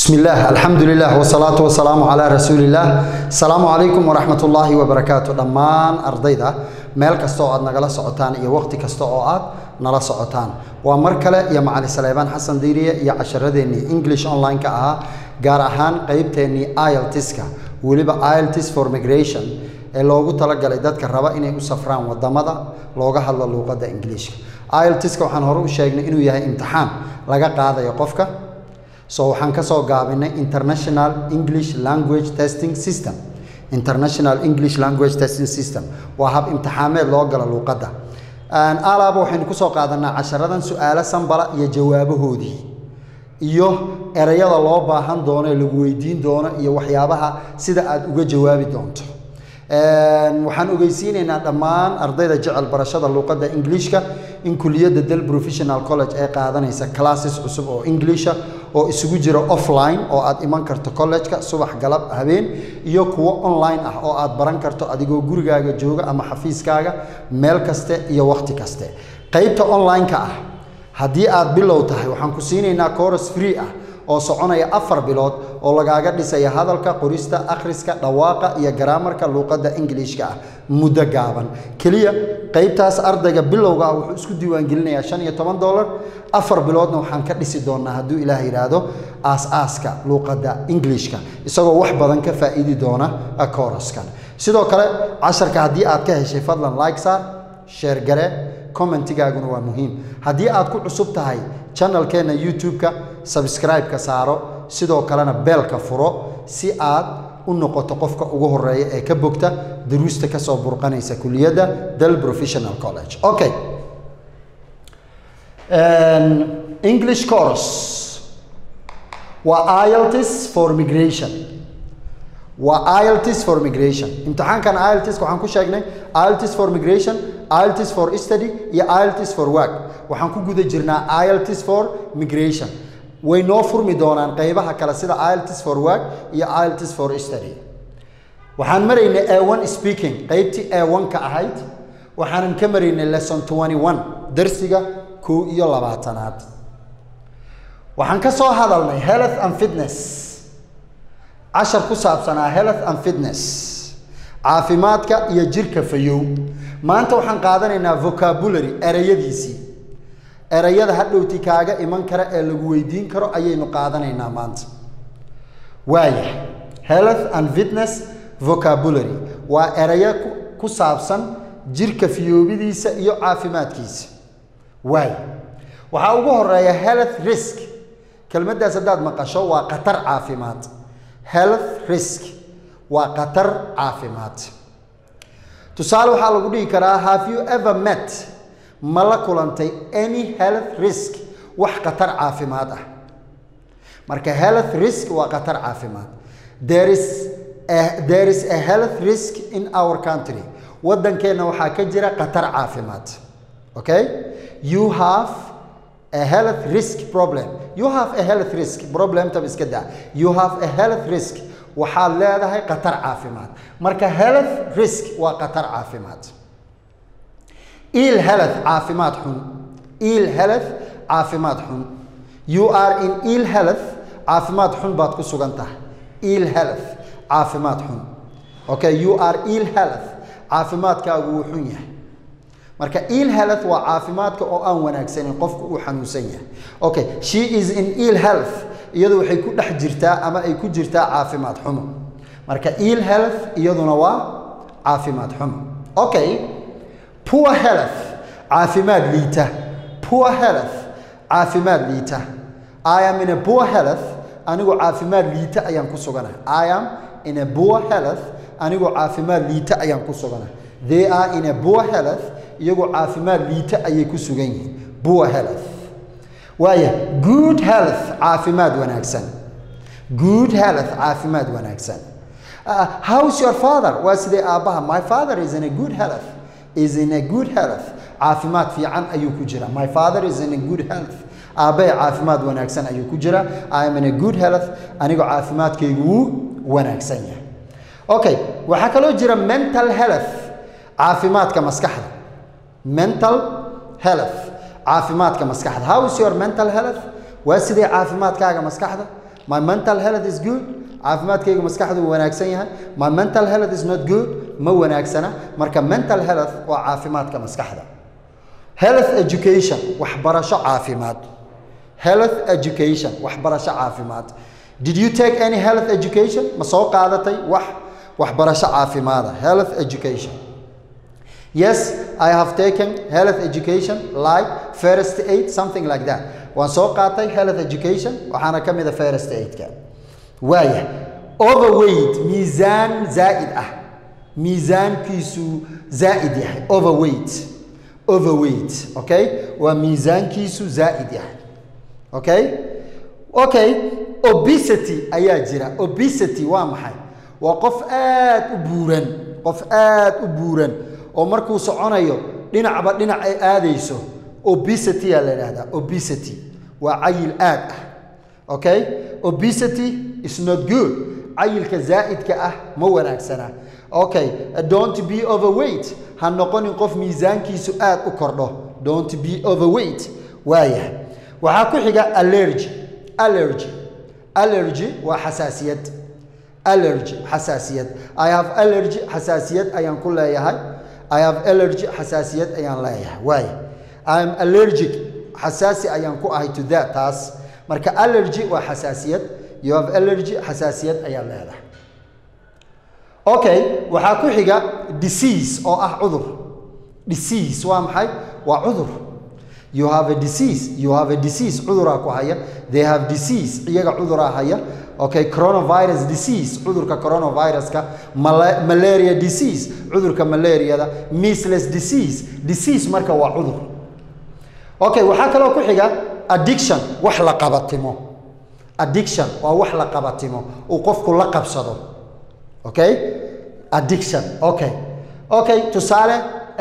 بسم الله الحمد لله والصلاة والسلام على رسول الله السلام عليكم ورحمة الله وبركاته dhammaan ardayda meel kasta oo aad nagala socotaan iyo waqti kasta oo aad nala socotaan waa mar kale iyo macali saleebaan xasan diiriye iyo casharadeenii english online-ka ahaa gaar ahaan qeybteennii iltiska weliba iltis for migration ee loogu talagalay dadka raba inay u safraan wadamada looga hadlo luuqadda ingiliishka iltiska waxaan hore u sheegnay inuu yahay imtixaan laga qaadayo qofka so waxaan ka soo gaabinay international english language testing system international english language testing system waa hab imtixaameed loo galo luuqadda alaaba waxaynu kusoo qaadanaa casharadan su-aalo sambala iyo jawaabahoodii iyo ereyada loo baahan doono ee lagu weydiin doono iyo waxyaabaha sida aad uga jawaabi doonto waxaan ogeysiinaynaa dhammaan ardayda jecel barashada luuqadda ingiliishka in kuliyadda del professional college ee qaadanaysa classes cusub oo inglisha oo isugu jira offline oo aad iman karto college-ka subax galab habeen iyo kuwo online ah oo aad baran karto adigoo gurigaaga jooga ama xafiiskaaga meel kaste iyo wakhti kaste qeybta online-ka ah haddii aad bilow tahay waxaan ku siinaynaa coros free ah oo soconaya afar bilood oo lagaaga dhisaya hadalka qorista akhriska dhawaaqa iyo garaamarka luuqadda ingiliishka ah muddo gaaban keliya qeybtaas ardayga bilowga ah wuxuu isku diiwaangelinayaa shan iyo toban dollar afar biloodna waxaan ka dhisi doonaa hadduu ilaah yidhaahdo aas-aaska luuqadda ingiliishka isagoo wax badan ka faa'iidi doona koroskan sidoo kale casharka haddii aad ka heshay fadlan like saar sheer gare commentigaaguna waa muhiim haddii aad ku cusub tahay channelkeenna youtube-ka sabscribe-ka saaro sidoo kalena beelka furo si aad u noqoto qofka ugu horeeya ee ka bogta daruusta kasoo burqanaysa kuliyadda del professional college okay english course waa iltis for migration waa iltis for migration imtixaankan iltiska waxaan ku sheegnay iltis for migration iltis for study iyo iltis for work waxaan ku guda jirnaa iltis for migration way noo furmi doonaan qeybaha kale sida iltis for work iyo iltis for study waxaan maraynay a1 speaking qeybtii a1 ka ahayd waxaanan ka maraynay lesson 21 darsiga kow iyo labaatanaad waxaan ka soo hadalnay health and fitness cashar ku saabsanaa health and fitness caafimaadka iyo jirka fayow maanta waxaan qaadanaynaa vocabulary ereyadiisii ereyada hadhowti kaaga iman kara ee lagu weydiin karo ayaynu qaadanaynaa maanta waaya health and fitness vocabulary waa ereyo ku saabsan jirka fiyoobidiisa iyo caafimaadkiisa waaya waxaa ugu horeeya health risk kelmaddaas haddaad maqasho waa khatar caafimaad health risk waa khatar caafimaad tusaale waxaa lagu dhihi karaa have you ever met ma la kulantay any health risk wax khatar caafimaad ah marka health risk waa khatar caafimaad there is a, there is a health risk in our country waddankeenna waxaa ka jira khatar caafimaad okay you have a health risk problem you have a health risk problemtab iska daa you have a health risk waxaad leedahay khatar caafimaad marka health risk waa khatar caafimaad ill health caafimaad xun ill health caafimaad xun you are in ill health caafimaad xun baad ku sugan tahay ill health caafimaad xun okay you are ill health caafimaadkaagu wuu xun yahay marka ill health waa caafimaadka oo aan wanaagsanin qofku uu xanuunsan yahay okay she is in ill health iyadu waxay ku dhex jirtaa ama ay ku jirtaa caafimaad xumo marka ill health iyaduna waa caafimaad xumo okay poor health caafimaad liita poor health caafimaad liita i am in a poor health anigoo caafimaad liita ayaan ku suganahay i am in a poor health anigoo caafimaad liita ayaan ku suganahay they are in a poor health iyagoo caafimaad liita ayay ku sugan yihiin poor health waaya good health caafimaad wanaagsan good health caafimaad wanaagsan uh, how's your father waa sidee aabbaha my father is in a good health is in a good health caafimaad fiican ayuu ku jira my father is in a good health aabbahay caafimaad wanaagsan ayuu ku jira i am in a good health anigoo caafimaadkaygu wuu wanaagsan yahay okay waxaa kaloo jira mental health caafimaadka maskaxda mental health caafimaadka maskaxda how is your mental health waa sidee caafimaadkaaga maskaxda my mental health is good caafimaadkayga maskaxdu wuu wanaagsan yahay my mental health is not good ma wanaagsana marka mental health waa caafimaadka maskaxda health education waxbarasho caafimaad health education waxbarasho caafimaad did you take any health education ma soo qaadatay wax waxbarasho caafimaada health education yes i have taken health education like first aid something like that waan soo qaatay health education waxaana ka mid a first aidka waaya overweight miisaan zaa'id ah miisaankiisu zaa'id yahay overweight overweight okay waa miisaankiisu zaa'id yahay okay okay obesity ayaa jira obesity waa maxay waa qof aad u buuran qof aad u buuran oo markuu soconayo dhinacba dhinac ay aadayso obesity aa la idhahdaa obesity waa cayil aad ah okay obesity is not good cayilka zaa'idka ah ma wanaagsana okay don't be overweight ha noqonin qof miisaankiisu aad u kordho don't be overweight waaya waxaa ku xiga allergy allergy allergy waa xasaasiyad allergy xasaasiyad i have allergy xasaasiyad ayaan ku leeyahay i have allergy xasaasiyad ayaan leeyahay waaya i am allergic xasaasi ayaan ku ahay to that taas marka allergy waa xasaasiyad you have allergy xasaasiyad ayaad leedahay okay waxaa ku xiga disease oo ah cudur disease waa maxay waa cudur you have a disease you have a disease cuduraa ku haya they have disease iyaga cuduraa haya okay coronavirus disease cudurka coronaviruska mala malaria disease cudurka malariada measles disease disease marka waa cudur okay waxaa kaloo ku xiga addiction wax la qabatimo addiction waa wax la qabatimo uu qofku la qabsado okay addiction okay okay tusaale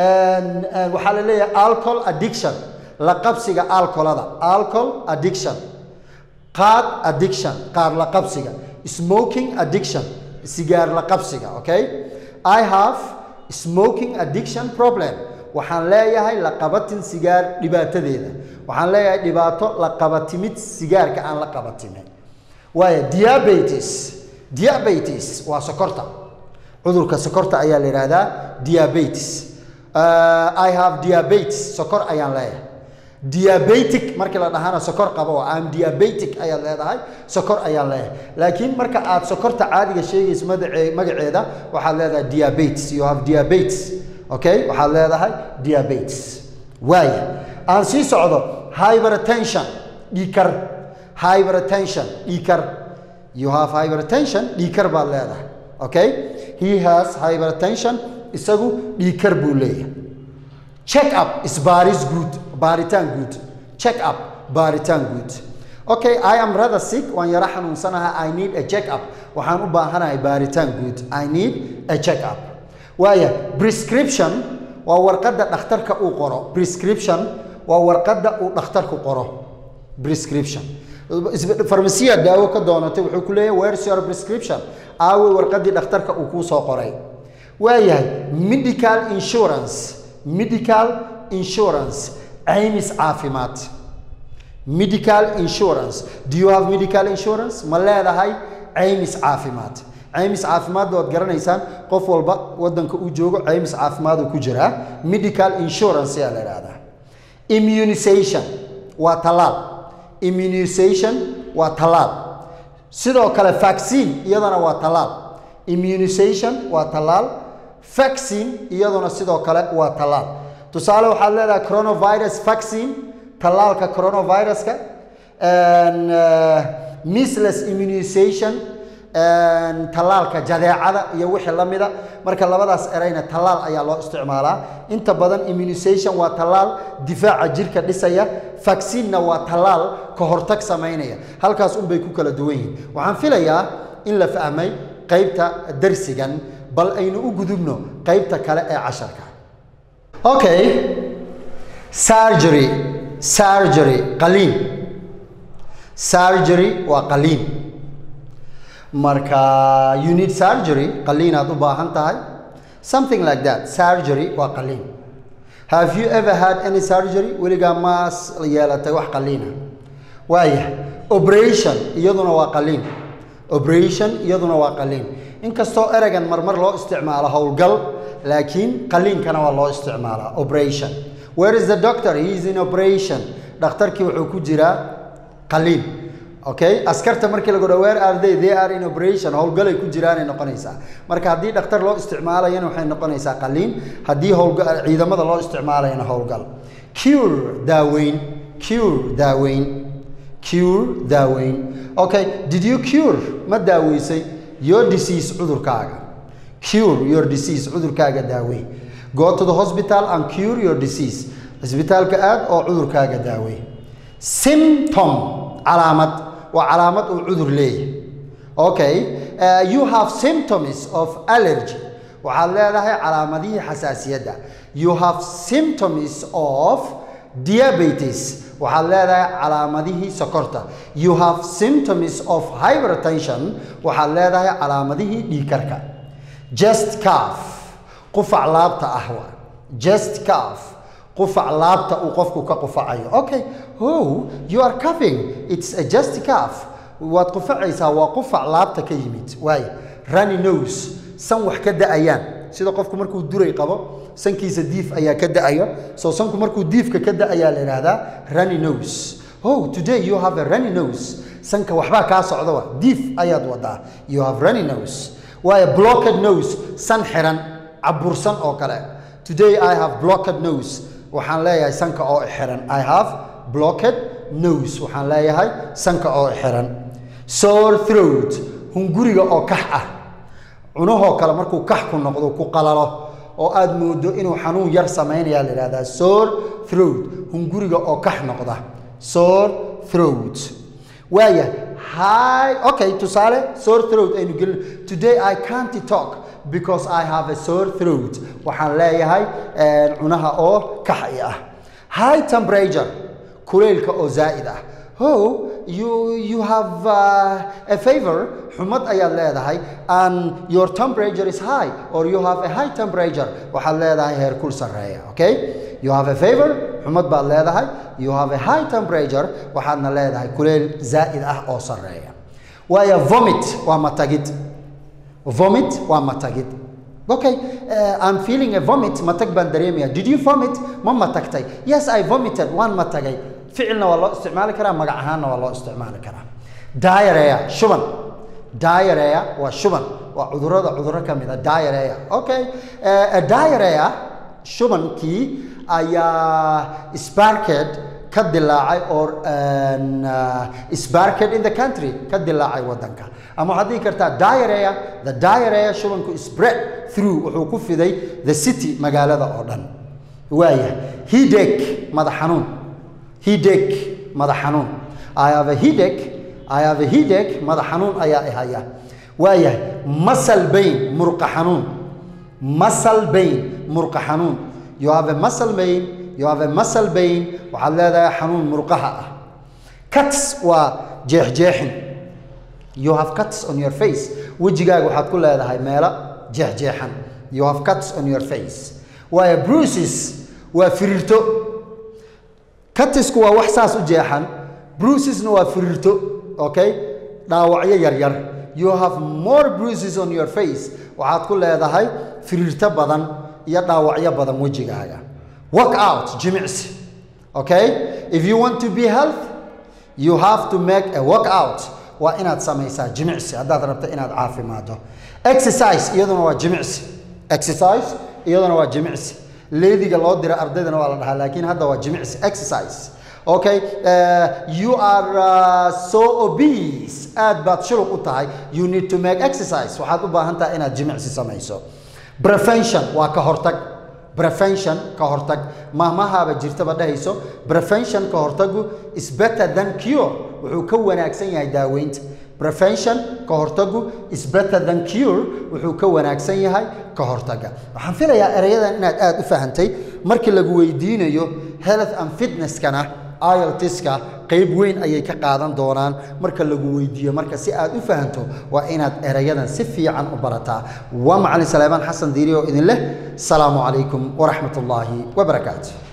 waxaa la leeyahay alcohol addiction la qabsiga alcoholada alcohol addiction qaad addiction qaad la qabsiga smoking addiction sigaar la qabsiga okay i have smoking addiction problem waxaan leeyahay la qabatin sigaar dhibaatadeeda waxaan leeyahay dhibaato la qabatimid sigaarka aan la qabatimin waaya diabetes diabetes waa sokorta cudurka sokorta ayaa la yidhaahdaa diabetes uh, i have diabetes sokor ayaan leeyahay diabetic markii la dhahana sokor qabo am diabetic ayaad leedahay sokor ayaan leeyahay laakiin marka aad sokorta caadiga sheegayso magace magaceeda waxaad leedahay diabetes you have diabetes okay waxaad leedahay diabetes waaya aan sii socdo hypertension dhiikar hypertension dhiikar you have hypertension dhiikar baad leedahay okay he has hypertension isagu dhiikar buu leeyahay check up isbaaris good baaritaan good check up baaritaan good okay i am rather sick waan yaro xanuunsanahay i need a check up waxaan u baahanahay baaritaan good i need a check up waaya prescription waa warqadda dhakhtarka uu qoro prescription waa warqadda uu dhakhtarku qoro prescription farmasiya daawo ka doonatay wuxuu ku leeyahay where's your prescription aawe warqaddii dhakhtarka uu kuu soo qoray waayahay medical insurance medical insurance caymis caafimaad medical insurance do you have medical insurance ma leedahay caymis caafimaad caymis caafimaad waad garanaysaan qof walba wadanka uu joogo caymis caafimaad uu ku jiraa medical insurance ayaa la idhahdaa immunization waa tallaal immunization waa tallaal sidoo kale vaccine iyadana waa tallaal immunization waa tallaal vaccine iyaduna sidoo kale waa tallaal tusaale waxaad leedahay coronavirus vaccine tallaalka coronaviruska measles immunization tallaalka jadeecada iyo wixii la mida marka labadaas erayna tallaal ayaa loo isticmaalaa inta badan immunization waa tallaal difaaca jirka dhisaya vaccinena waa tallaal ka hortag samaynaya halkaas unbay ku kala duwan yihiin waxaan filayaa in la fahmay qaybta darsigan bal aynu u gudubno qaybta kale ee casharka okay surgery surgery qaliin surgery waa qaliin marka you need surgery qaliinaad u baahan tahay something like that surgery waa qaliin have you ever had any surgery weligaa maas yeelatay wax qaliina waaya operation iyaduna waa qaliin operation iyaduna waa qaliin inkastoo ereygan marmar loo isticmaalo howlgal laakiin qaliinkana waa loo isticmaalaa operation where is the doctor he is in operation dhakhtarkii wuxuu ku jiraa qaliin okay askarta markii lagu dhaho where are they they are in operation howlgalay ku jiraanay noqonaysaa marka haddii dhakhtar loo isticmaalayana waxay noqonaysaa qaliin haddii howlga ciidamada loo isticmaalayana howlgal cure daaweyn cure daaweyn cure daaweyn okay did you cure ma daaweysay your disease cudurkaaga cure your disease cudurkaaga daaweyn go to the hospital and cure your disease cisbitaalka aad oo cudurkaaga daaweyn symptom calaamad waa calaamad uu cudur leeyahay okay uh, you have symptoms of allergy waxaad leedahay calaamadihii xasaasiyadda you have symptoms of diabetes waxaad leedahay calaamadihii sokorta you have symptoms of hypertension waxaad leedahay calaamadihii dhiigkarka just calf qufac laabta ah waa just calf qufac laabta uu qofku ka qufacayo okay oh you are coughing it's a just calf waad qufacaysaa waa qufac laabta ka yimid waaye runny nose san wax ka da-ayaan sida qofku markuu duray qabo sankiisa diif ayaa ka da-ayo soo sanku markuu diifka ka da-ayaa la yidhaahdaa runny nose oh today you have a runny nose sanka waxbaa kaa socda wa diif ayaad wadaa you have runny nose waayo blocked nose san xiran cabursan oo kale today i have blocked nose waxaan leeyahay sanka oo xiran i have blocked nose waxaan leeyahay sanka oo xiran sore throat hunguriga oo kax ah cunahoo kale markuu kax ku noqdo ku qalalo oo aad moodo inuu xanuun yar samaynayaa la yidhahdaa sore throat hunguriga oo kax noqda sore throat waaya hi okay tusaale sore throat aynu gelin today i can't talk because i have a sore throat waxaan leeyahay cunaha oo kaxi ah high temperature kuleylka oo zaa'id ah oh you you have uh, a favor xumad ayaad leedahay and your temperature is high or you have a high temperature waxaad leedahay heerkul sarreeya okay you have a favor xumad baad leedahay you have a high temperature waxaadna leedahay kuleyl zaa'id ah oo sarreeya waayo vomit waa matagid vomit waa matagid okay uh, i'm feeling a vomit matag baan dareemaya did you vomit ma matagtay yes i vomited waan matagay ficilna waa loo isticmaali karaa magac ahaanna waa loo isticmaali karaa diarrhea shuban diarrhea waa shuban waa cudurrada cudurro ka mid a diarrhea okay uh, diarrhea shubankii ayaa sparked ka dilaacay or uh, sparked in the country ka dilaacay waddanka ama waxaad dhihi kartaa diarrhea the diarrhea shubanku spread through wuxuu ku fiday the city magaalada oo dhan waaya headache madax xanuun headache madax xanuun i have a headache i have a headache madax xanuun ayaa i haya waayahay muscle pain murqa xanuun muscle pain murqa xanuun you have a muscle pain you have a muscle pain waxaad leedahay xanuun murqaha ah cuts waa jeexjeexin you have cuts on your face wejigaaga waxaad ku leedahay meelo jeexjeexan you have cuts on your face waayo bruises waa firiirto cutisku waa wax saas u jeexan bruisesna waa firiirto okay dhaawacyo yaryar you have more bruises on your face waxaad ku leedahay firiirto badan iyo dhaawacyo badan wejigaaga work out jimicsi okay if you want to be health you have to make a work out waa inaad samaysaa jimicsi haddaad rabto inaad caafimaado exercise iyaduna waa jimicsi exercise iyaduna waa jimicsi leediga loo dira ardaydana waa la dhahaa laakiin hadda waa jimicsi exercise okay uh, you are uh, so obese aad baad shuluq u tahay you need to make exercise waxaad u baahan tahay inaad jimicsi samayso prevention waa ka hortag prevention ka hortag mahmahaaba jirtaba dhahayso prevention ka hortagu is better than cure wuxuu ka wanaagsan yahay daaweynta prevention ka hortagu is better than cure wuxuu ka wanaagsan yahay ka hortaga waxaan filayaa erayadan inaad aada u fahantay markii lagu weydiinayo health and fitnesskana iltiska qayb weyn ayay ka qaadan doonaan marka lagu weydiiyo marka si aad u fahanto waa inaad erayadan si fiican u barataa waa macalin salaamaan xasan diiri oo idin leh asalaamu calaykum waraxmat ullaahi wabarakaatu